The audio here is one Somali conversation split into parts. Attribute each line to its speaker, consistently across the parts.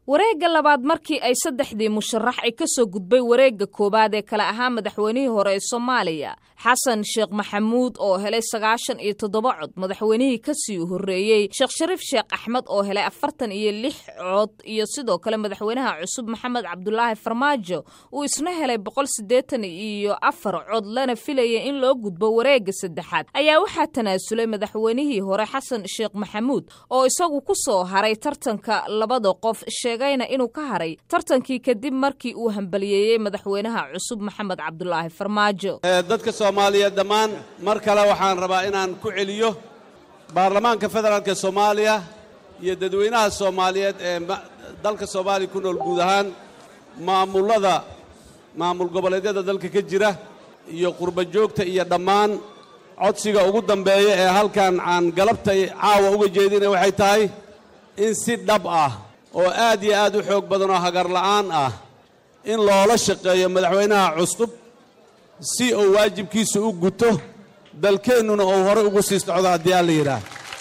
Speaker 1: wareegga labaad markii ay saddexdii musharax ay ka soo gudbay wareegga koowaad ee kale ahaa madaxweynihii hore ee soomaaliya xasan sheekh maxamuud oo helay sagaashan iyo toddoba cod madaxweynihii kasii horreeyey sheekh shariif sheekh axmed oo helay afartan iyo lix cod iyo sidoo kale madaxweynaha cusub maxamed cabdulaahi farmaajo uu isna helay boqol siddeetan iyo afar cod lana filaya in loo gudbo wareegga saddexaad ayaa waxaa tanaasulay madaxweynihii hore xasan sheekh maxamuud oo isagu ku soo haray tartanka labada qof sheegayna inuu ka haray tartankii kadib markii uu hambaliyeeyey madaxweynaha cusub maxamed cabdulaahi farmaajo
Speaker 2: dadka soomaaliyeed dhammaan mar kale waxaan rabaa inaan ku celiyo baarlamaanka federaalka soomaaliya iyo dadweynaha soomaaliyeed ee dalka soomaaliya ku nool guud ahaan maamullada maamul goboleedyada dalka ka jira iyo qurba joogta iyo dhammaan codsiga ugu dambeeya ee halkan aan galabtay caawa uga jeedina waxay tahay in si dhab ah oo aad iyo aad u xoog badan oo hagarla'aan ah in loola shaqeeyo madaxweynaha cusub si uu waajibkiisa u guto dalkeennuna uu horey ugu sii socdo haddii aan la yidhaah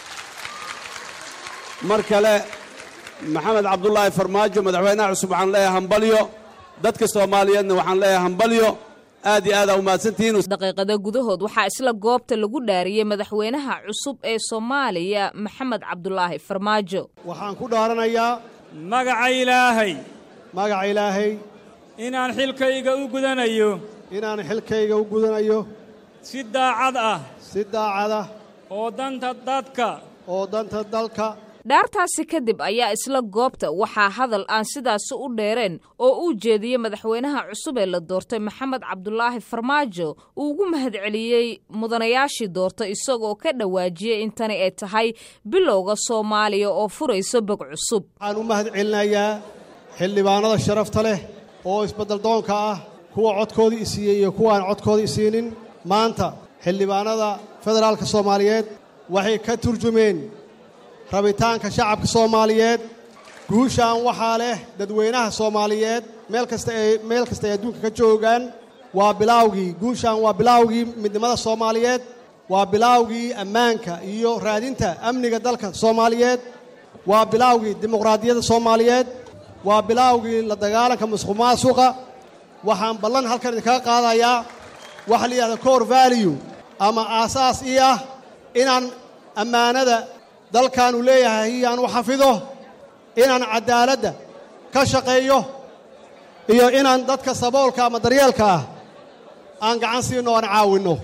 Speaker 2: mar kale maxamed cabdulaahi farmaajo madaxweynaha cusub waxaan leeyahay hambalyo dadka soomaaliyeedna waxaan leeyahay hambalyo aad iyo aadaa umahadsantihiin
Speaker 1: daqiiqada gudahood waxaa isla goobta lagu dhaariyey madaxweynaha cusub ee soomaaliya maxamed cabdulaahi farmaajo
Speaker 3: waxaan ku dhaaranayaa
Speaker 4: magaca ilaahay
Speaker 3: magaca ilaahay
Speaker 4: inaan xilkayga u gudanayo
Speaker 3: inaan xilkayga u gudanayo
Speaker 4: si daacad ah
Speaker 3: si daacad ah
Speaker 4: oo danta dadka
Speaker 3: oo danta dalka
Speaker 1: dhaartaasi kadib ayaa isla goobta waxaa hadal aan sidaasi u dheereen oo uu jeediyey madaxweynaha cusub ee la doortay maxamed cabdulaahi farmaajo uu ugu mahadceliyey mudanayaashii doortay isagoo ka dhawaajiyey in tani ay tahay bilowga soomaaliya oo furayso bog cusub
Speaker 3: waxaan u mahad celinayaa xildhibaanada sharafta leh oo isbeddeldoonka ah kuwa codkoodii isiiyey iyo kuwaan codkoodii isiinin maanta xildhibaanada federaalka soomaaliyeed waxay ka turjumeen rabitaanka shacabka soomaaliyeed guushaan waxaa leh dadweynaha soomaaliyeed meel kasta ay meel kasta ay adduunka ka joogaan waa bilaawgii guushaan waa bilaawgii midnimada soomaaliyeed waa bilaawgii ammaanka iyo raadinta amniga dalka soomaaliyeed waa bilaawgii dimuqraadiyadda soomaaliyeed waa bilaawgii la dagaalanka musuq maasuqa waxaan ballan halkan idinkaga qaadayaa waxa la yidhahda core value ama aasaas ii ah inaan ammaanada dalkan uu leeyahay iyaan u xafido inaan caddaaladda ka shaqeeyo iyo inaan dadka saboolka ama daryeelka ah aan gacan siinno o aan caawinno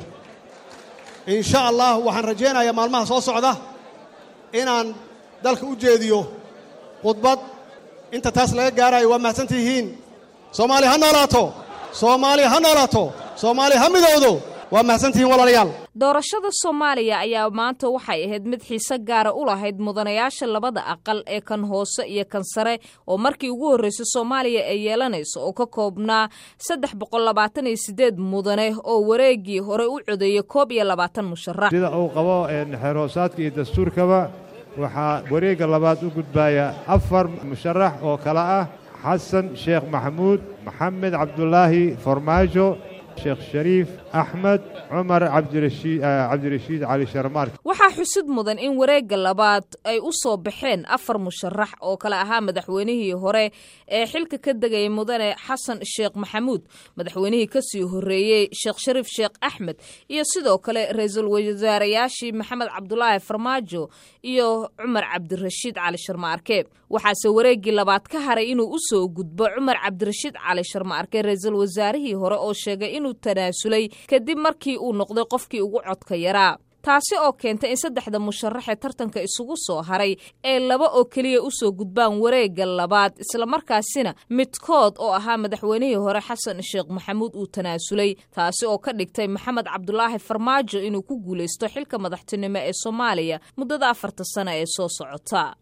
Speaker 3: insha allah waxaan rajaynayaa maalmaha soo socda inaan dalka u jeediyo khudbad inta taas laga gaarayo waa mahadsantihiin soomaaliya ha noolaato soomaaliya ha noolaato soomaaliya ha midowdo waa mahadsantihiin walaalayaal
Speaker 1: doorashada soomaaliya ayaa maanta waxay ahayd mid xiise gaara u lahayd mudanayaasha labada aqal ee kan hoose iyo kan sare oo markii ugu horreysay soomaaliya ay yeelanayso oo ka koobnaa saddex boqol labaatan iyo siddeed mudane oo wareeggii hore u codeeyey koob iyo labaatan musharax
Speaker 5: sida uu qabo xeerhoosaadka iyo dastuurkaba waxaa wareegga labaad u gudbaya afar musharax oo kale ah xasan sheekh maxamuud maxamed cabdulaahi farmaajo sheekh shariif axmed cumar cabdirashiid cali sharmaark
Speaker 1: waxaa xusid mudan in wareegga labaad ay u soo baxeen afar musharax oo kale ahaa madaxweynihii hore ee xilka ka degayay mudane xasan sheekh maxamuud madaxweynihii kasii horreeyey sheekh shariif sheekh axmed iyo sidoo kale ra-iisul wasaarayaashii maxamed cabdulaahi farmaajo iyo cumar cabdirashiid cali sharmaarke waxaase wareeggii labaad ka haray inuu u soo gudbo cumar cabdirashiid cali sharmaarke ra-iisul wasaarihii hore oo sheegay inuu tanaasulay kadib markii uu noqday qofkii ugu codka yaraa taasi oo keentay in saddexda musharax ee tartanka isugu soo haray ee laba oo keliya usoo gudbaan wareegga labaad islamarkaasina midkood oo ahaa madaxweynihii hore xasan sheekh maxamuud uu tanaasulay taasi oo ka dhigtay maxamed cabdulaahi farmaajo inuu ku guulaysto xilka madaxtinimo ee soomaaliya muddada afarta sano ee soo socota